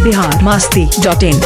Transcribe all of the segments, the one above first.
Bihar Masti dot इन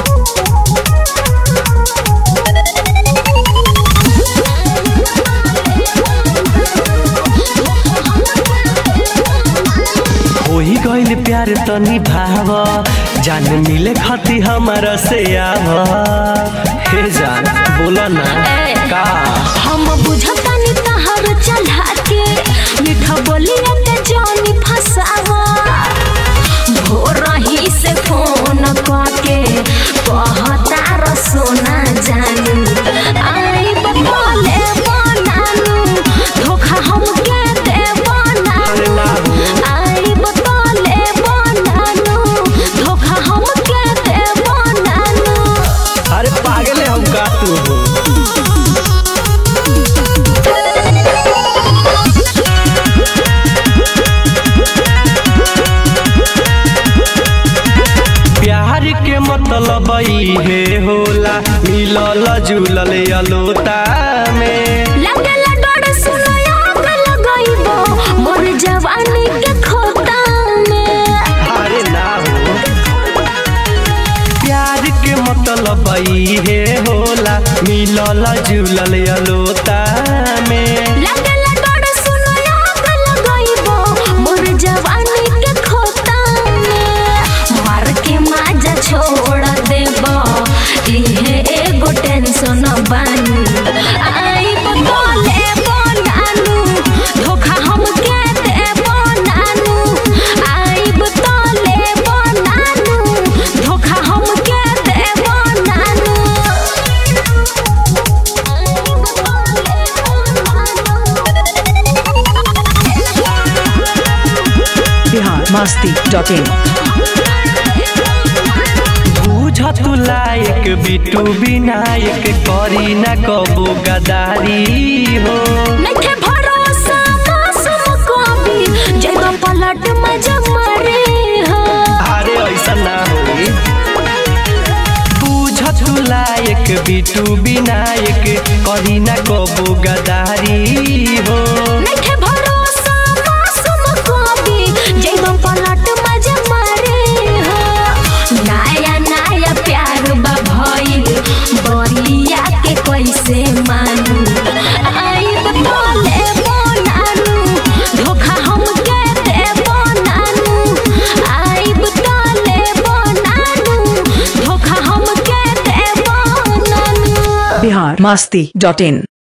होई गइल प्यार तनी भाव जान मिले खती हमारा से आव हे जान बोला ना का हम बुझतानी तहर चढ़ा के मीठा बोलिया के जानी फसावा भोर ही से फोन करके कहता र सोना जानू आई बकोले बनानू धोखा हमके दे अरे ना बनानू हो। आई बकोले बनानू धोखा हमके दे बनानू अरे पागल है हम का तू हो प्यार के मतलब हे होला मिलल जुलल अलोता में लगला डर सुनो आग लगाइबो मोर जवानी के खोता में अरे ना हो प्यार के मतलब हे होला मिलल जुलल अलोता में लगला डर सुनो आग लगाइबो मोर जवानी के खोता में मार के माजा छोड़ देबो इहे एगो टेंशन बानी आई बकोले बनानू धोखा हमके देबो नानू आई बतोले बनानू धोखा हमके देबो नानू बिहार मास्ती डॉट इन बुझ तू लायक बिटू विनायक करी ना कबो गदारी हो नइखे भरोसा मासूम को भी जगह पलट में जमरे हो अरे ऐसा ना होई बुझ तू लायक बिटू विनायक करी ना कबो गदारी हो नइखे भरोसा मासूम को भी जगह पलट में जमरे हो नया नया प्यार बा भइल बरिया के कैसे मानू आई बोले बनानू धोखा हमके दे बनानू आई बोले बनानू धोखा हमके दे बनानू बिहार मास्ती डॉट इन